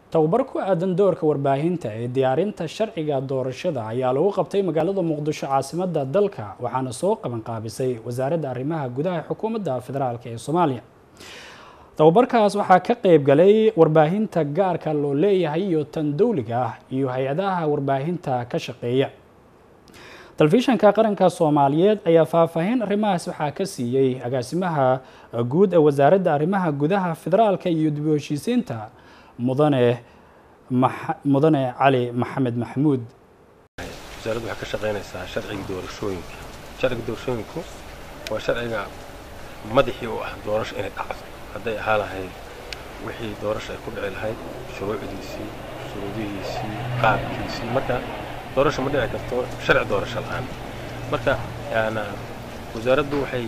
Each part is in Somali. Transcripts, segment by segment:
tababar ku aadan doorka warbaahinta ee diyaarinta sharciga doorashada ayaa lagu qabtay magaalada muqdisho caasimada dalka waxaana soo qabanqaabisay wasaaradda arrimaha gudaha xukuumadda federaalk ee soomaaliya tababarkaas waxaa ka qeyb galay warbaahinta gaarka loo leeyahay iyo tan dowliga ah iyo hay-adaha warbaahinta ka shaqeeya telefishanka qaranka soomaaliyeed ayaa faahfaahin arrimahaas waxaa ka siiyey agaasimaha guud ee wasaaradda arrimaha gudaha federaalka iyo dib u heshiisiinta mudane mudane cali maxamed maxamuud wasaaraddu waxay ka shaqaynaysaa sharciga doorashooyinka sharciga doorashooyinku waa sharciga madaxii u ah doorasho inay dhacdo hadday ahaa lahayd wixii doorasho ay ku dhici lahayd shuruucdiisii shuruudihiisii qaabkiisii marka doorasho ma dhici karto sharci doorasho la-aan marka yaana wasaaraddu waxay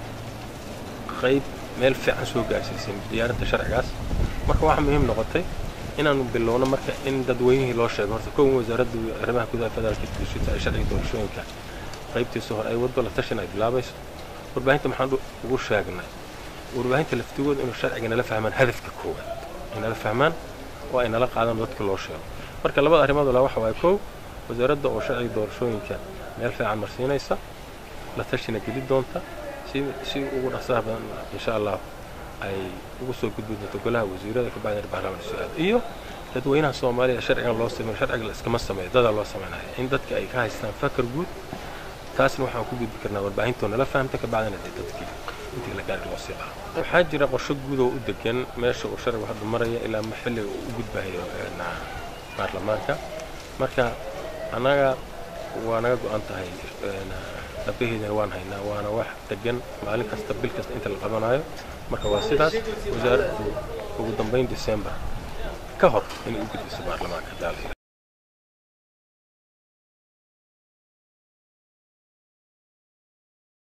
qayb meel fiican soo gaarsiisay diyaarinta sharcigaas marka waxaa muhiim noqotay inaanu bilowno marka in dadweynihii loo sheego horta kowan wasaaradda arrimaha gudaha federaalka dishita ay sharciga doorashooyinka qaybtiisa hore ay waddo la tashan ay bilaabayso warbaahinta maxaan ugu sheegnay warbaahinta laftigooda inuu sharciga nala fahmaan hadafka koowaad ay nala fahmaan oo ay nala qaadaan dadka loo sheego marka labada arrimood la waxa waaye kow wasaaradda oo sharciga doorashooyinka meel fiican marsiinaysa la tashina geli doonta si si ugu dhaqsaha badan insha allah ay ugu soo gudbi doonto golaha wasiirada kabacdina baarlamaanka su-aal iyo dadweynaha soomaaliya sharcigan loo sameeyo sharciga la iskama sameeyo dadaa loo sameynaya in dadka ay ka haystaan fakar guud taasna waxaan ku gudbi karnaa warbaahinto nala fahamta kabacdina dee dadkii intii la gaari loo sii lahaa waxaa jira qorsho guud oo u degan meesha uu sharcigu hadda maraya ilaa ma xilliga uu u gudbahayo baarlamaanka marka annaga waa naga go-an tahay dhabaheedana waan haynaa waana wax degan maalin kasta bil kasta inta la qabanayo marka waa sidaas wasaaraddu ugu dambayn december ka hor inay u gudbiso baarlamaanka